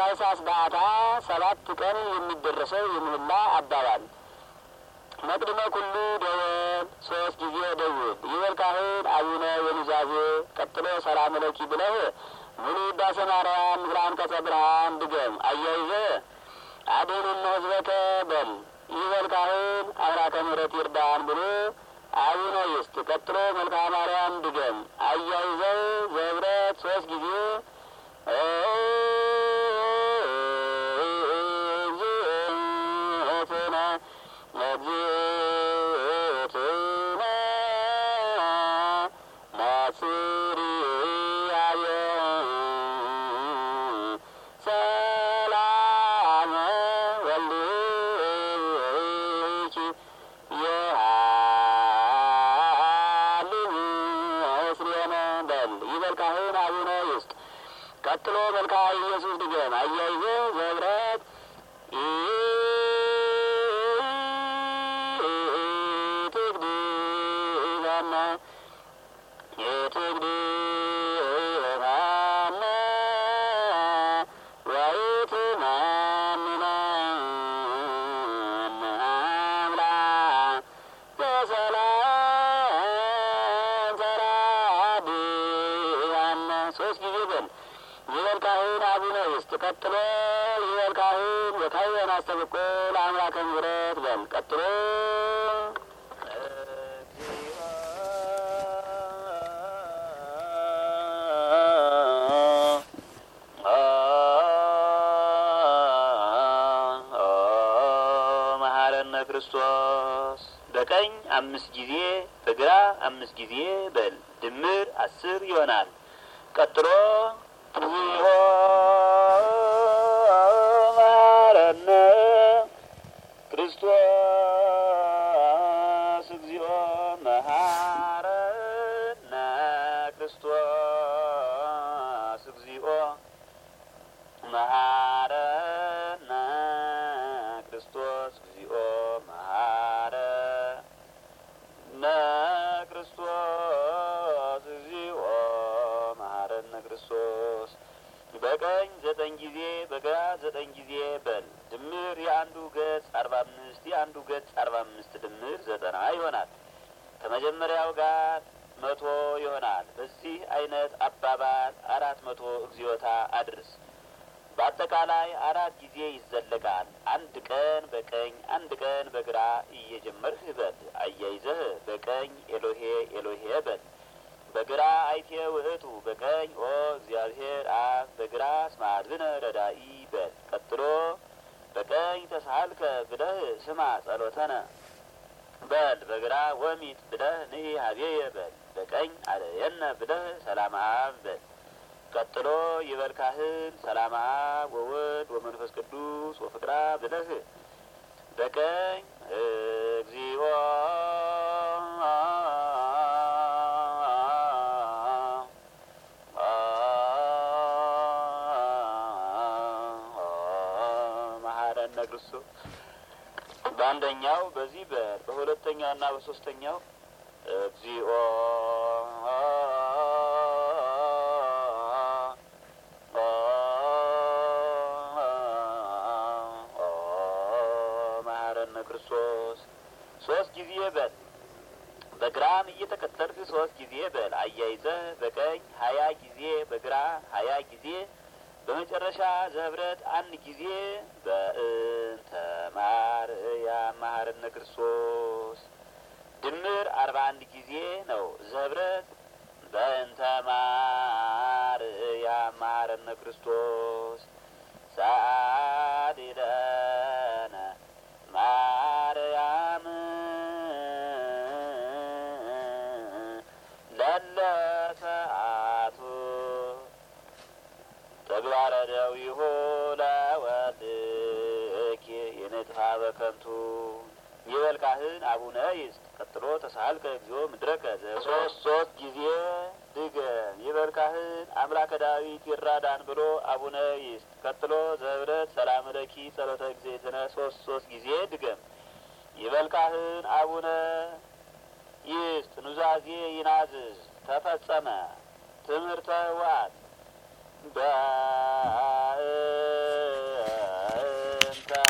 በታኅሳስ በዓታ ሰባት ቀን የሚደረሰው የምህላ አባባል መቅድመ ኩሉ ደወል ሶስት ጊዜ ደውል ይበል ካህን አቡነ የኑዛዜ ቀጥሎ ሰላም ለኪ ብለህ ሙሉ ውዳሴ ማርያም ምስለ አንቀጸ ብርሃን ድገም። አያይዘ አድኅነነ ሕዝበከ በል ይበል ካህን አብራከ ምሕረት ይርዳን ብሎ አቡነ ይስጥ ቀጥሎ መልክአ ማርያም ድገም። አያይዘው ዘብረት ሶስት ጊዜ እግዝእትነ እግዝእትነ ናጽርያየ ሰላመ ወልድኪ የሃልም እስሬነ በል ይበል ካህን አቡነ ይስጥ ቀጥሎ መልክአ ኢየሱስ ድገም። አያይዘ ዘብረት ትግድዛና የትግድዛና ወይትመንነን አምላክ በሰላም ተራድአነ ሶስት ጊዜ በል ይበል ካህን አቡነ ይስጥ ቀጥሎ ይበል ካህን የካህን አስተብቆ ለአምላከ ምሕረት በል ቀጥሎ መሐረነ ክርስቶስ በቀኝ አምስት ጊዜ በግራ አምስት ጊዜ በል ድምር አስር ይሆናል። ቀጥሎ እግዚኦ መሐረነ ክርስቶስ እግዚኦ መሐረነ ክርስቶስ እግዚኦ መሐረነ ክርስቶስ እግዚኦ መሐረነ ክርስቶስ እግዚኦ መሐረነ ክርስቶስ በቀኝ ዘጠኝ ጊዜ በግራ ዘጠኝ ጊዜ በል ድምር የአንዱ ገጽ አርባ አምስት የአንዱ ገጽ አርባ አምስት ድምር ዘጠና ይሆናል። ከመጀመሪያው ጋር መቶ ይሆናል። በዚህ አይነት አባባል አራት መቶ እግዚኦታ አድርስ። በአጠቃላይ አራት ጊዜ ይዘለቃል። አንድ ቀን በቀኝ አንድ ቀን በግራ እየጀመርህ በል። አያይዘህ በቀኝ ኤሎሄ ኤሎሄ በል። በግራ አይቴ ውእቱ በቀኝ ኦ እግዚአብሔር አብ በግራ እስመ አድኅነ ረዳኢ በል። ቀጥሎ በቀኝ ተሳልከ ብለህ ስማ ጸሎተነ በል። በግራ ወሚት ብለህ ንኢ ሀቤየ በል። በቀኝ አለየነ ብለህ ሰላም አብ በል። ቀጥሎ ይበል ካህን ሰላም አብ ወወልድ ወመንፈስ ቅዱስ ወፍቅራ ብለህ በቀኝ እግዚኦ መሐረነ ክርስቶስ በአንደኛው በዚህ በል በሁለተኛው እና በሶስተኛው እግዚኦ መሐረነ ክርስቶስ ሶስት ጊዜ በል። በግራም እየተከተልክ ሶስት ጊዜ በል። አያይዘህ በቀኝ ሀያ ጊዜ በግራ ሀያ ጊዜ በመጨረሻ ዘህብረት አንድ ጊዜ በእንተ ማርያም መሐረነ ክርስቶስ ድምር አርባ አንድ ጊዜ ነው። ዘህብረት በእንተ ማርያም መሐረነ ክርስቶስ ሰአሊለነ ማርያም ለለ ሰዓቱ ተግባረ ደዊሁ ለወልድኪ የንጥፋ በከንቱ ይበል ካህን አቡነ ይስጥ። ቀጥሎ ተሳልከ እግዚኦ ምድረከ ሶስት ሶስት ጊዜ ድገም። ይበል ካህን አምላከ ዳዊት ይራዳን ብሎ አቡነ ይስጥ። ቀጥሎ ዘህብረት ሰላም ለኪ ጸሎተ እግዝእትነ ሶስት ሶስት ጊዜ ድገም። ይበል ካህን አቡነ ይስጥ። ኑዛዜ ይናዝዝ ተፈጸመ ትምህርተ ዋት በ ፈንታ